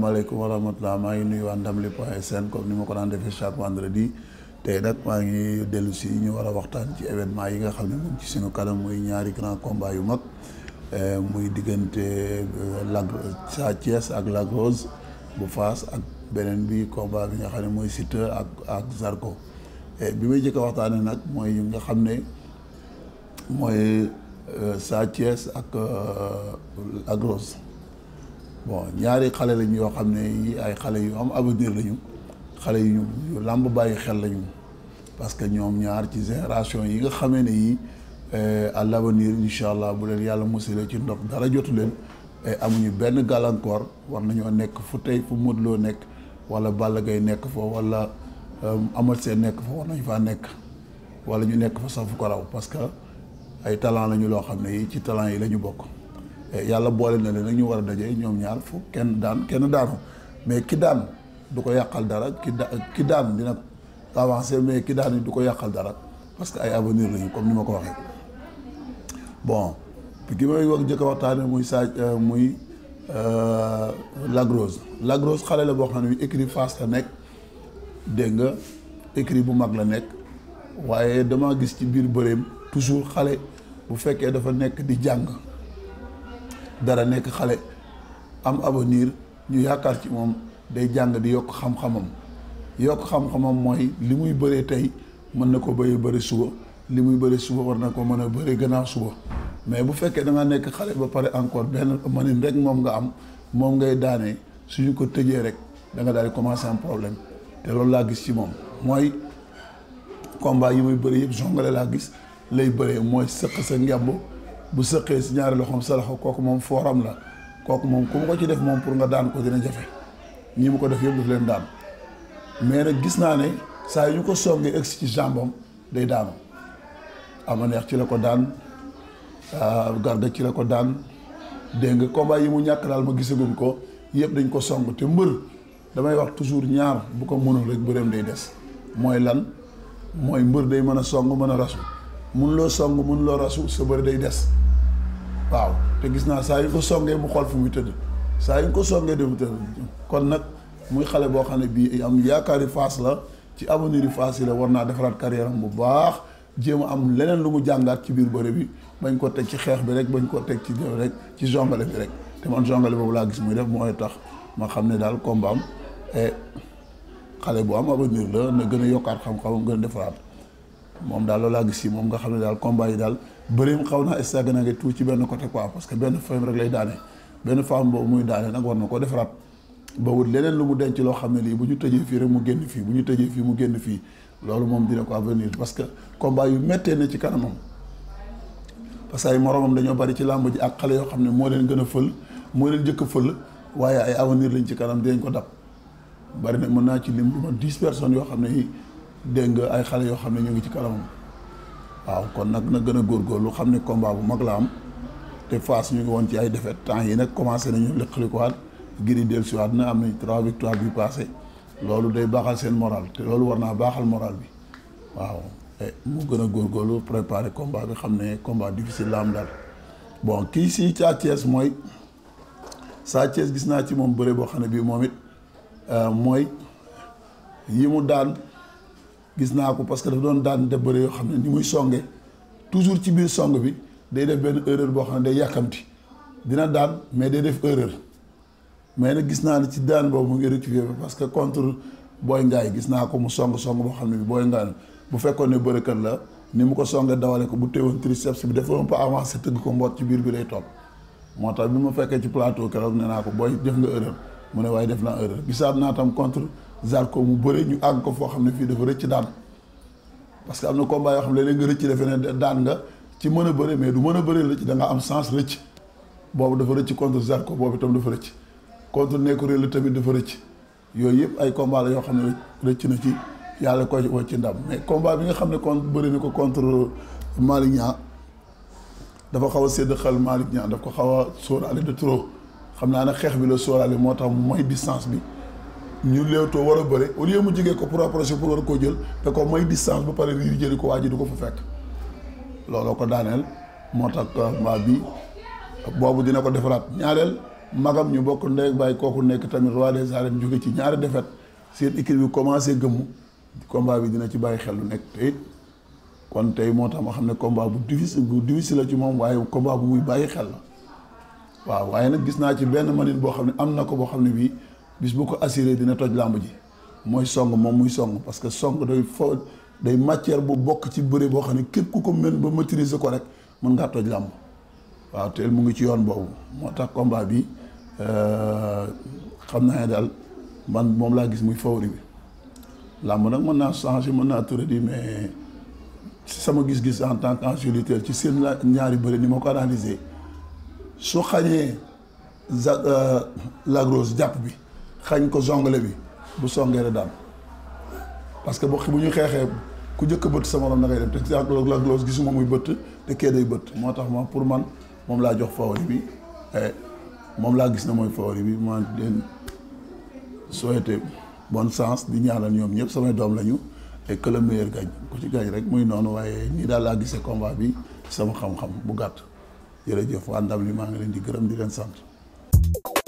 asalaamaaleykum wa rahmatulah maa ngi nuyu waa Ndamli point sn comme ni ma ko daan defee chaque vendredi tey nag maa ngi dellu si ñu war a waxtaan ci événement yi nga xam ne mu ngi ci suñu kanam muy ñaari grand combat yu mag muy diggante Lac Sa Thiès ak Lac Rose bu Fass ak beneen bi combat bi nga xam ne mooy Siteu ak ak Zarko bi may jëkk a waxtaanee nag mooy nga xam ne mooy Sa Thiès ak Lac Rose bon ñaari xale lañu yoo xam ne yi ay xale yu am avenir lañu xale yu yu làmb bàyyi xel lañu parce que ñoom ñaar ci génération yi nga xamee ne yi à l'avenir incha allah bu leen yàlla musalee ci ndox dara jotu leen amuñu benn gàllankoor war nañoo nekk fu tey fu Modou Lo nekk wala Balla Gaye nekk fa wala Ama Sène nekk fa war nañu faa nekk wala ñu nekk fa sax fu ko raw parce que ay talent lañu loo xam ne yi ci talent yi la ñu bokk yàlla boole na leen nag ñu war a daje ñoom ñaar fu kenn daan kenn daanu mais ki daan du ko yàqal dara ki da ki daan dina avancer mais ki daan du ko yàqal dara parce que ay avenir lañu comme ni ma ko waxee bon ki may wax jëkk a waxtaane muy saa muy Lac Rose Lac Rose xale la boo xam ne écrit Fass la nekk dégg nga écrit bu mag la nekk waaye dama gis ci biir bëreem toujours xale bu fekkee dafa nekk di jàng dara nekk xale am avenir ñu yaakaar ci moom day jàng di yokk xam-xamam yokk xam-xamam mooy li muy bëree tey mën na ko bëree bëri suba li muy bëri suba war na ko mën a bëri gannaaw suba mais bu fekkee da nga nekk xale ba pare encore benn manin rek moom nga am moom ngay daanee suñu ko tëjee rek da nga daal di commencer am problème te loolu laa gis ci moom mooy combat yi muy bëri yëpp jongale laa gis lay bëree mooy sëq sa ngemb bu sëqee si ñaari loxoom sa loxo kooku moom fooram la kooku moom ku mu ko ci def moom pour nga daan ko dina jafe ñi mu ko def yëpp daf leen daan mais nag gis naa ne saa yu ñu ko songee egsi ci jambam day daanu ama neex ci la ko daan garga ci la ko daan dégg nga combat yi mu ñàkk daal ma gisagum ko yëpp dañ ko song te mbër damay wax toujours ñaar bu ko mënul rek bëreem day des mooy lan mooy mbër day mën a song mën a rasu mun loo song mun loo rasu sa bëri day des waaw te gis naa saa yu ko songee mu xool fu muy tëdd saa yu ko songee dem tëdd kon nag muy xale boo xam ne bii am yaakaari Fass la ci avenir yi Fass yi la war naa defaraat carrière am bu baax jéem a am leneen lu mu jàngaat ci biir bëre bi bañ ko teg ci xeex bi rek bañ ko teg ci jëw rek ci jongale bi rek te man jongale boobu laa gis muy def mooy tax ma xam ne daal combat am xale bu am avenir la na gën a yokkaat xam-xamam gën a defaraat moom daal loolu laa gis si moom nga xam ne daal combat yi daal bërim xaw naa stagné nga tuuti ci benn côté quoi parce que benn femme rek lay daane benn femme boobu muy daane nag war na ko defaraat ba wut leneen lu mu denc loo xam ne lii bu ñu tëjee fii rek mu génn fii bu ñu tëjee fii mu génn fii loolu moom dina ko avenir parce que combat yu méttee na ci kanamam parce que ay moromam dañoo bari ci làmb ji ak xale yoo xam ne moo leen gën a fël moo leen jëkk a fël waaye ay avenir lañ ci kanam dinañ ko dab bari na mën naa ci lim lu ma dix personnes yoo xam ne yi dégg nga ay xale yoo xam ne ñu ngi ci kanamam waaw kon nag na gën a góorgóorlu xam ne combat bu mag la am te Fass ñu ngi woon ci ay défaite temps yi nag commencé nañu lëkkalikuwaat giri dellusiwaat na am nañ trois victoires bi passé loolu day baaxal seen moral te loolu war naa baaxal moral bi waaw mu gën a góorgóorlu préparer combat bi xam ne combat difficile la am daal bon kii si Sa Thiès mooy Sa Thiès gis naa ci moom bëre boo xam ne bii moom it mooy yi mu daan gis naa ko parce que dafa doon daan def bëre yoo xam ne ni muy songe toujours ci biir song bi day def benn erreur boo xam ne day yàkkamti dina daan mais day def erreur mais nag gis naa ne ci daan boobu mu ngi rectifier parce que contre Boy Ngaay gis naa ko mu song song boo xam ne bi Boy Ngaay bu fekkoon ne bërëkat la ni mu ko songee dawale ko bu teewoon triceps bi dafa un peu avancé tëgg ko mboot ci biir bi lay toog moo tax bi ma fekkee ci plateau keroog nee naa ko booy def nga erreur mu ne waaye def naa erreur gisaat naa tam contre Zarko mu bëre ñu àgg ko foo xam ne fii dafa rëcc daan parce que am na combat yoo xam ne léegi nga rëcc defe ne daan nga ci mën a bëre mais du mën a bëre rëcc da nga am sens rëcc boobu dafa rëcc contre Zarko boobu itam dafa rëcc contre nekku réel tamit dafa rëcc yooyu yëpp ay combat la yoo xam ne rëcc na ci yàlla ko wacc ci ndam mais combat bi nga xam ne contre bëri na ko contre Malick Niang dafa xaw a sédd xel Malick Niang daf ko xaw a sóoraale de trop xam naa ne xeex bi la sóoraale moo tax mooy distance bi ñu léewtoo war a bëre au lieu mu jigee ko pour approcher pour war a koo jël te ko mooy distance ba pare riir jëli ko waa ji du ko fa fekk looloo ko daaneel moo tax combat bi boobu dina ko defaraat ñaareel magam ñu bokk ndey ak baay kooku nekk tamit roi des arènes jóge ci ñaari défaite seen équipe bi commencé gëmmu combat bi dina ci bàyyi xel lu nekk te it kon tey moo tax ma xam ne combat bu difficile bu difficile la ci moom waaye combat bu muy bàyyi xel la waaw waaye nag gis naa ci benn manit boo xam ne am na ko boo xam ne bii bis bu ko assuré dina toj làmb ji mooy song moom muy song parce que song day fo day matière bu bokk ci bëre boo xam ne képp ku ko mën ba maîtriser ko rek mën ngaa toj làmb waaw te mu ngi ci yoon boobu moo tax combat bi xam naa ne daal man moom laa gis muy favori bi làmb nag mën naa changer mën naa turé di mais ci sama gis-gis en tant qu'ancien lutteur ci seen la ñaari bëri ni ma ko analyser su xañee za lagros jàpp bi xañ ko zongale bi bu songee rek daan parce que bu bu ñu xeexee ku jëkk bëtt sa morom da ngay dem te lagros gisuma muy bëtt te kee day bëtt moo tax ma pour man moom laa jox favori bi moom laa gis na mooy favori bi ma leen souhaité bonne chance di ñaanal ñoom ñëpp samay doom lañu et que le meilleur gagne ku ci gagne rek muy noonu waaye nii daal laa gisee combat bi sama xam-xam bu gàtt jërëjëf waa ndam li maa ngi leen di gërëm di leen sant